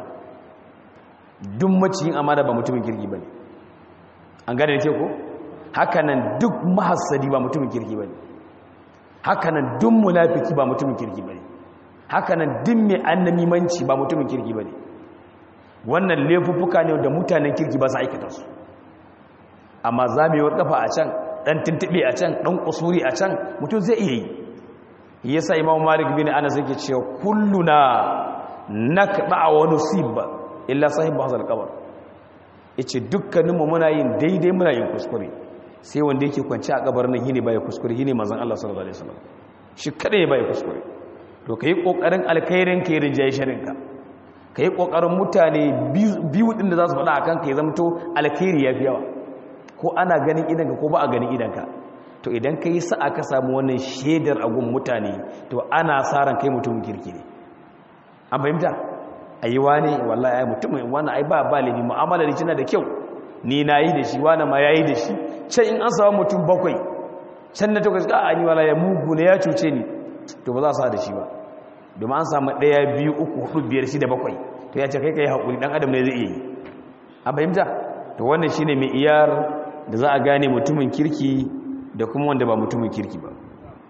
duk maciyin amana ba mutumin kirki bane an gane da ke ko hakanan duk mahassadi ba mutumin kirki bane hakanan duk munafiki ba mutumin kirki bane haka nan din mai annamimanci ba mutumin kirki ba ne wannan laifuffuka ne da mutanen kirki ba su aikata su amma zamewar kafa a can dan tuntube a can dan kusuri a can mutum zai iya yi yasa imam malik bin anas yake cewa kulluna nakba wa nusib illa sahibu hazal qabr yace dukkaninmu muna yin daidai muna yin kuskure sai wanda yake kwanci a kabarin nan shine baya kuskure shine manzon Allah sallallahu alaihi wasallam shi kada ya baya kuskure to kai kokarin alkhairin ka rinjaye sharin ka kai kokarin mutane biyu din da za su faɗa akan ka ya zamto alkhairi yafi yawa ko ana ganin idanka ko ba a ganin idanka to idan ka yi sa'a ka samu wannan shaidar agun mutane to ana sa ran kai mutumin kirki ne an fahimta ayi wani wallahi ai mutumin wani ai ba ba laifi mu'amala da kina da kyau ni na yi da shi wani ma ya yi da shi can in an samu mutum bakwai can na takwas ga an yi wala ya mugu ne ya cuce ni to ba za su da shi ba domin an samu ɗaya biyu uku hudu biyar shi da bakwai to ya ce kai ka yi haƙuri ɗan adam ne zai iya yi an fahimta to wannan shine mai iyar da za a gane mutumin kirki da kuma wanda ba mutumin kirki ba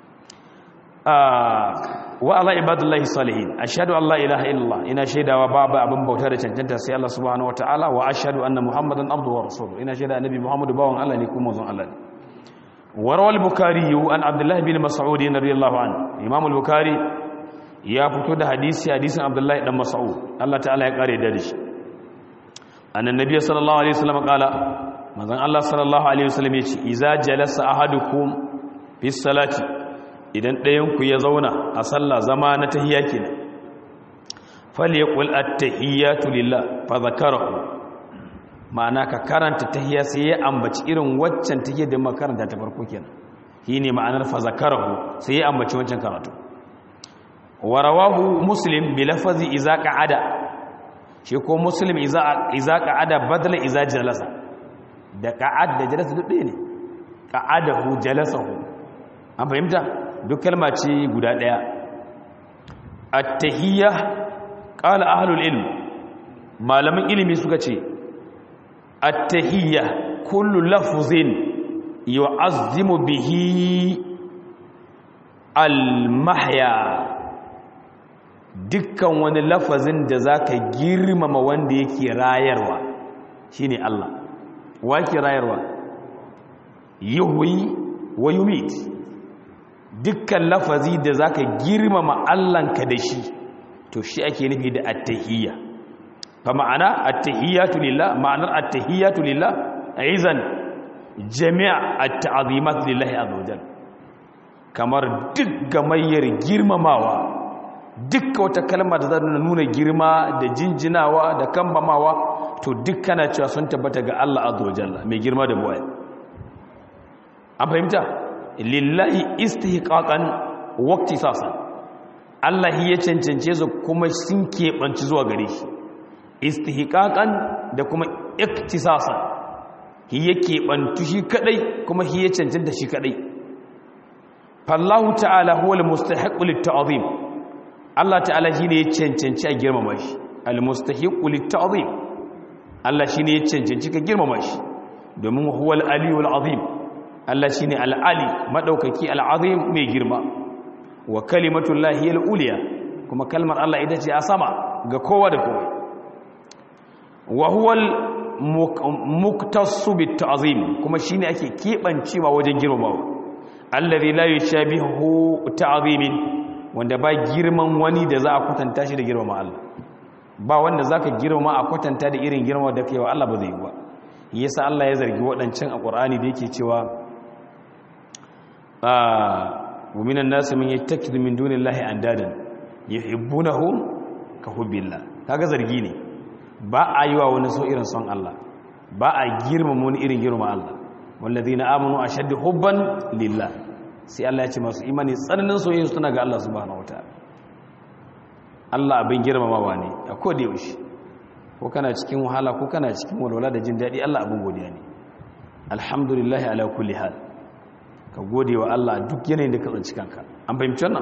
wa ala ibadullahi salihin ashhadu an la ilaha illallah ina shaidawa babu abin bauta da cancanta sai Allah subhanahu wataala wa ashhadu anna muhammadan abduhu wa rasuluhu ina shaida annabi muhammadu bawan Allah ne kuma manzon Allah ne warawal bukhari an abdullahi bin mas'ud radiyallahu anhu imam al-bukhari ya fito da hadisi hadisin abdullahi dan mas'ud Allah ta'ala ya kare da shi annan nabi sallallahu alaihi wasallam kala manzon Allah sallallahu alaihi wasallam ya ce iza jalasa ahadukum fi salati idan ɗayanku ya zauna a sallah zama na tahiyya kenan falyaqul at-tahiyyatu lillah fa zakarahu ma'ana ka karanta tahiyya sai ya ambaci irin waccan tahiyya da makaranta ta farko kenan shine ma'anar fa zakarahu sai ya ambaci wancan karatu wa rawahu muslim bi lafazi iza qa'ada shi ko muslim iza iza qa'ada badala iza jalasa da qa'ad da jalasa duk ɗaya ne qa'adahu jalasahu an fahimta duk kalma ce guda ɗaya at-tahiyya qala ahlul ilm malaman ilimi suka ce at-tahiyya kullu lafzin yu'azzimu bihi al-mahya dukkan wani lafazin da zaka girmama wanda yake rayarwa shine Allah wa yake rayarwa yuhyi wa yumit dukkan lafazi da zaka girmama Allahnka da shi to shi ake nufi da at-tahiyya fa ma'ana at-tahiyyatu lillah ma'anar at-tahiyyatu lillah aizan jami' at-ta'zimat lillahi azza wajal kamar duk gamayyar girmamawa dukkan wata kalma da za nuna girma da jinjinawa da kambamawa to dukkana cewa sun tabbata ga Allah azza wajalla mai girma da buwaya an fahimta lillahi istihqaqan waqti sasan Allah ya cancance su kuma sun keɓanci zuwa gare shi istihqaqan da kuma iktisasan hi ya keɓantu shi kadai kuma hi ya cancanta shi kadai fallahu ta'ala huwa almustahiqqu lit-ta'zim Allah ta'ala shine ya cancanci a girmama shi almustahiqqu lit-ta'zim Allah shine ya cancanci ka girmama shi domin huwa al-aliyul azim Allah shine al-ali madaukaki al-azim mai girma wa kalimatullahi al-uliya kuma kalmar Allah ita ce a sama ga kowa da kowa wa huwa al-muktasu bit-ta'zim kuma shine ake kebancewa wajen girmamawa allazi la yushabihu ta'zimin wanda ba girman wani da za a kwatanta shi da girmama Allah ba wanda zaka girmama a kwatanta da irin girma da kai wa Allah ba zai yi ba yasa Allah ya zargi waɗancan a Qur'ani da yake cewa wa minan nas man yattakidu min dunillahi andadan yuhibbunahum ka hubbillah kaga zargi ne ba a yi wa wani so irin son Allah ba a girmama wani irin girma Allah wallazina amanu ashaddu hubban lillah sai Allah ya ce masu imani tsananin soyayya suna ga Allah subhanahu wataala Allah abin girmamawa ne a koda yaushe ko kana cikin wahala ko kana cikin walwala da jin daɗi Allah abin godiya ne alhamdulillah ala kulli hal ka gode wa Allah duk yanayin da ka tsanci kanka an fahimci wannan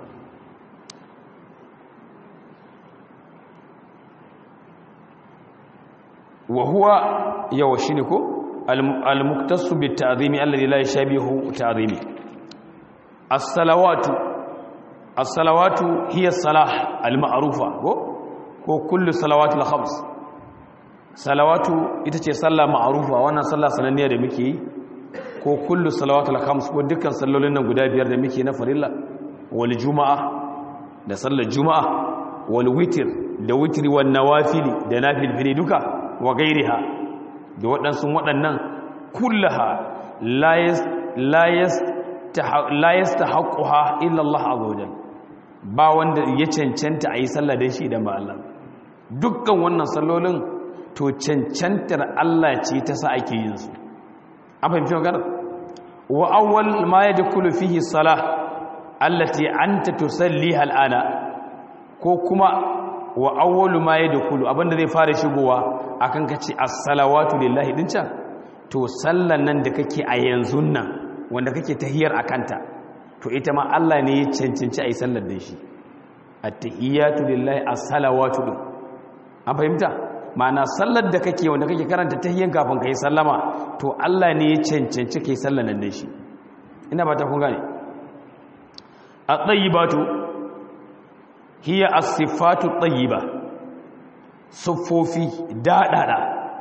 wa huwa yawa shine ko al-muktasu bit ta'zimi alladhi la yashabihu ta'zimi as-salawatu as-salawatu hiya salah al-ma'rufa ko ko kullu salawatu al-khams salawatu ita ce sallah ma'rufa wannan sallah sananniya da muke yi ko kullu salawatu al-khams ko dukkan sallolin nan guda biyar da muke na farilla wal juma'a da sallar juma'a wal witr da witri wan nawafili da nafilfili duka wa gairiha da waɗansu waɗannan kullaha la yastahaqquha illa Allah azza wajal ba wanda ya cancanta a yi sallah da shi idan ba Allah dukkan wannan sallolin to cancantar Allah ce ta sa ake yin su an fahimci magana wa awwal ma yadkhulu fihi salah allati anta tusalliha al'ana ko kuma wa awwalu ma yadkhulu abinda zai fara shigowa akan kace as-salawatu lillahi din can to sallan nan da kake a yanzu nan wanda kake tahiyar akanta to ita ma Allah ne ya cancanci ayi sallar da shi at-tahiyatu lillahi as-salawatu din an fahimta ma'ana sallar da kake wanda kake karanta tahiyan kafin kai sallama to Allah ne ya cancanci kai sallar nan da shi ina ba ta kun gane at-tayyibatu hiya as-sifatu at-tayyiba siffofi dadada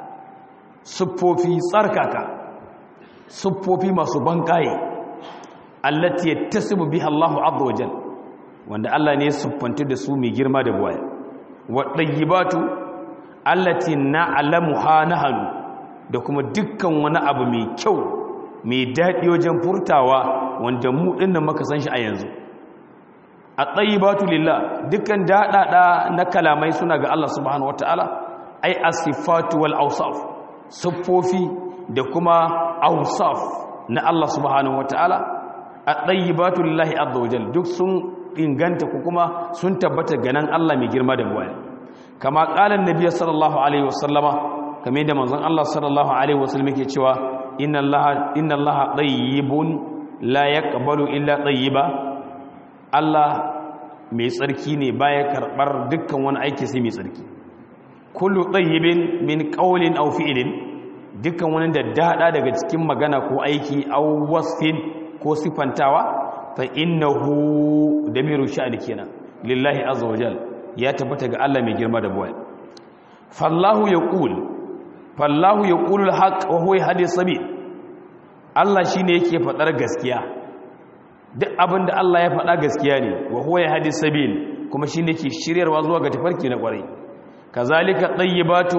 siffofi tsarkaka siffofi masu bankaye allati yattasimu biha Allahu azza wajal wanda Allah ne ya siffanta da su mai girma da buwaya wa tayyibatu allati na'lamuha nahnu da kuma dukkan wani abu mai kyau mai dadi wajen furtawa wanda mu dinnan muka san shi a yanzu at-tayyibatu lillah dukkan dadada na kalamai suna ga Allah subhanahu wataala ai as-sifatu wal awsaf siffofi da kuma awsaf na Allah subhanahu wataala at-tayyibatu lillahi azza wajal duk sun inganta ko kuma sun tabbata ganan Allah mai girma da buwaya kama qala annabi sallallahu alaihi wasallama kamar da manzon Allah sallallahu alaihi wasallam yake cewa inna allaha inna allaha tayyibun la yaqbalu illa tayyiba Allah mai tsarki ne baya karbar dukkan wani aiki sai mai tsarki kullu tayyibin min qawlin aw fi'lin dukkan wani da dada daga cikin magana ko aiki aw wasfin ko sifantawa fa innahu damiru sha'ani kenan lillahi azza wajal ya tabbata ga Allah mai girma da buwaya fallahu yaqul fallahu yaqulu alhaq wa huwa yahdi sabil Allah shine yake fadar gaskiya duk abinda Allah ya fada gaskiya ne wa huwa yahdi sabil kuma shine yake shiryarwa zuwa ga tafarki na kwarai kazalika tayyibatu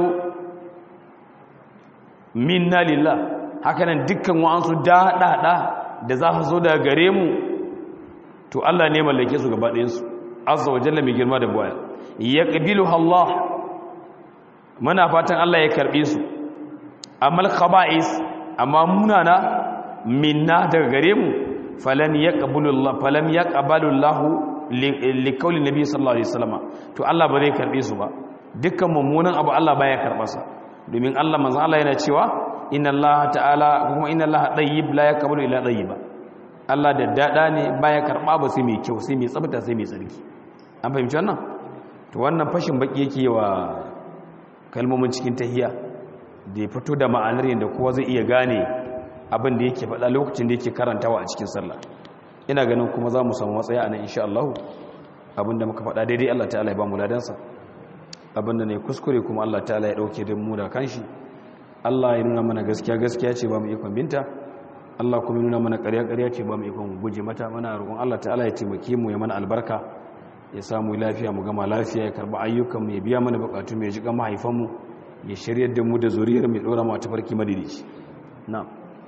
minna lillah hakanan dukkan wa'ansu daɗaɗa da za su zo daga gare mu to Allah ne mallake su gaba ɗayansu azza wa jalla mai girma da buwaya ya ƙabilu Allah muna fatan Allah ya karɓe su amal khaba'is amma munana minna daga gare mu falan ya ƙabalullah falan ya ƙabalullahu likauli nabi sallallahu alaihi wasallam to Allah ba zai karɓe su ba dukkan mummunan abu Allah baya karɓarsa domin Allah manzo Allah yana cewa inna Allah ta'ala kuma inna Allah tayyib la yaqbalu illa tayyiba Allah da dada ne baya karba ba sai mai kyau sai mai tsafta sai mai tsarki an fahimci wannan to wannan fashin baki yake wa kalmomin cikin tahiyya da ya fito da ma'anar yadda kowa zai iya gane abin da yake faɗa lokacin da yake karantawa a cikin sallah ina ganin kuma za mu samu matsaya a nan insha Allah abin da muka faɗa daidai Allah ta'ala ya ba mu ladansa abin da ne kuskure kuma Allah ta'ala ya ɗauke da mu da kanshi Allah ya nuna mana gaskiya gaskiya ce ba mu ikon binta Allah kuma nuna mana ƙarya ƙarya ce ba mu ikon guje mata mana roƙon Allah ta'ala ya taimake mu ya mana albarka ya samu lafiya mu gama lafiya ya karba ayyukan mu ya biya mana bukatu mu ya jiga mahaifan mu ya shiryar da mu da zuriyar mu ya dora mu a tafarki madidici na'am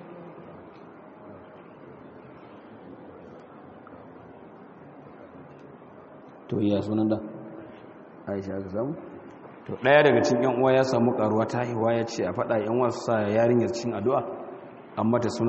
to iya sunan da Aisha ka samu to ɗaya daga cikin yan uwa ya samu karuwa ta haihuwa ya ce a faɗa yan wasu sa yarinyar cin addu'a amma ta suna